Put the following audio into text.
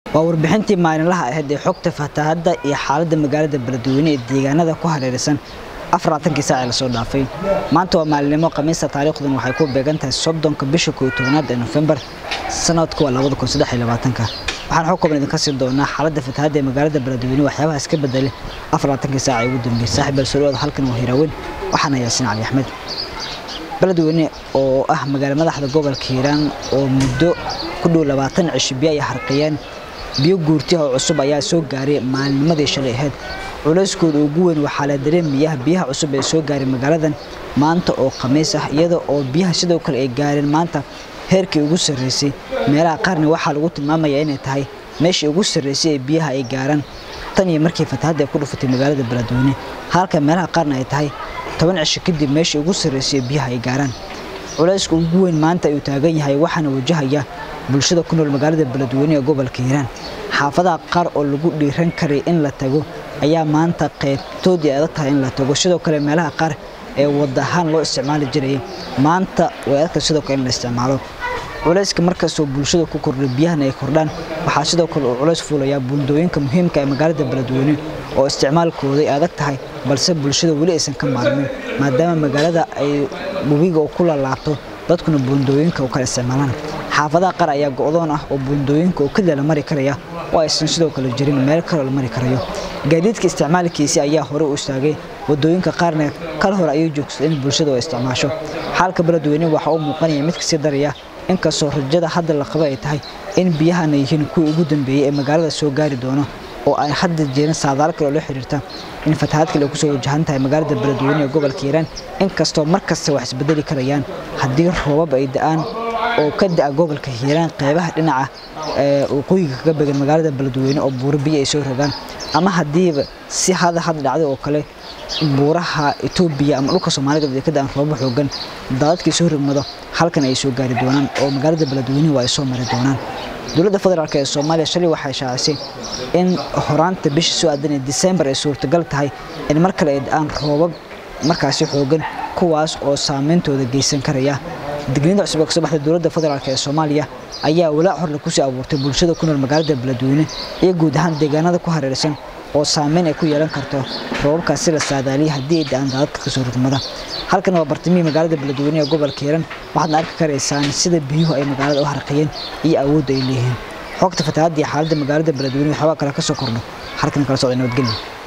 waa warbixintii maalinlaha ahayd ee xogta fatahaadda iyo xaaladda magaalada beledweyne ee deegaanada ku hareeraysan afarlaatankii saaci lasoo dhaafay maanta waa maalinimo khamiista taariikhdan waxay ku beegan tahay soddonka bisha kooiyo tobanaad ee nofembar sanadku waa labada kun saddex iyo labaatanka waxaan xog kooban idinka sii doonaa xaaladda fatahaadda ee magaalada beledweyne waxyaabaha iska bedelay afarlaatankii saaci ugu dambeeyey saaxiib balsoloada halkan waa hiraaweyn waxaana yaasin cali axmed beledweyne oo ah magaalo madaxda gobolka hiiraan oo muddo ku dhow labaatan cisho biyo ay harqiyeen biyo guurtiha oo cusub ayaa soo gaaray maalinimadii shalay ahayd culayskooda ugu weyn waxaa la dareemayaa biyaha cusub ee soo gaaray magaaladan maanta oo khamiis ah iyada oo biyaha sidoo kale ay gaareen maanta heerkii ugu sarreysay meelaha qaarna waxaa lagu tilmaamayaa inay tahay meeshii ugu sarreysay ee biyaha ay gaaraan tan iyo markii fatahaadda ay ku dhufatay magaalada beledweyne halka meelaha qaarna ay tahay toban cisho kadib meeshii ugu sarreysay ee biyaha ay gaaraan culayska ugu weyn maanta ayuu taagan yahay waxaana wajahaya bulshada ku nool magaalada beledweyne ee gobolka hiiraan xaafadaha qaar oo lagu dhiiran karay in la tago ayaa maanta qaybtoodii adag tahay in la tago sidoo kale meelaha qaar ee wada ahaan loo isticmaali jirayay maanta way adagtahay sidoo kale in la isticmaalo culayska markastoo bulshada ku kordhay biyahana ay kordhaan waxaa sidoo kale uu culays fuulayaa buundooyinka muhiimka ee magaalada beledweyne oo isticmaalkooda ay adag tahay balse bulshada weli aysan ka maarmin maadaama magaalada ay webiga ku lalaabto dadkuna buundooyinka u kala isticmaalaan xaafadaha qaar ayaa go'doon ah oo buundooyinka oo keliya la mari karaya oo aysan sidoo kale jirin meel kaloo la mari karayo gaadiidka isticmaalkiisi ayaa hore u istaagay wadooyinka qaarna kal hore ayay joogsaday in bulshadu ay isticmaasho xaalka beledweyne waxaa u muuqanaya mid kasii daraya inkastoo rajada hadda la qaba ay tahay in biyahana yihiin kuwii ugu dambeeyey ee magaalada soo gaari doono oo ay hadda jeerin saadaal kale oo la xiriirta in fatahaad kale ay kusoo wajahan tahay magaalada beledweyne ee gobolka hiiraan inkastoo markasta wax isbedeli karayaan haddii roobab ay da'aan oo ka da'a gobolka hiiraan qeybaha dhinaca waqooyiga kaga began magaalada beledweyne oo buuro biyo ay soo rogaan ama haddiiba si hada had dhacday oo kale buuraha etoobiya ama dhulka soomaalida ay ka da'an roobab xoogan daadadkii soo rogmado halkan ay soo gaari doonaan oo magaalada beledweyne waa ay soo mari doonaan dowladda federaalk ee soomaaliya shalay waxay shaacisay in horaanta bisha soo aadan ee disembar ay suurtagal tahay in mar kale ay da'aan roobab markaasi xoogan kuwaas oo saameyntooda geysan karaya digniinta cusub ee kasoo baxday dowladda federaalk ee soomaaliya ayaa walaac horle kusii abuurtay bulshada ku nool magaalada beledweyne iyo guud ahaan deegaanada ku hareeraysan oo saameyn ay ku yeelan karto roobabkaasi la saadaaliyay haddii ay da'aan daadadka kasoo rugmada halkan waa bartamihii magaalada beledweyne ee gobolka hiiran waxaadna arki karaysaan sida biyuhu ay magaalada u harqiyeen iyo awoodda ay leeyihiin xogta fatahaadda iyo xaaladda magaalada beledweyne waxyaabaa kale ka soo kordho halkan kala socda nabadgelyo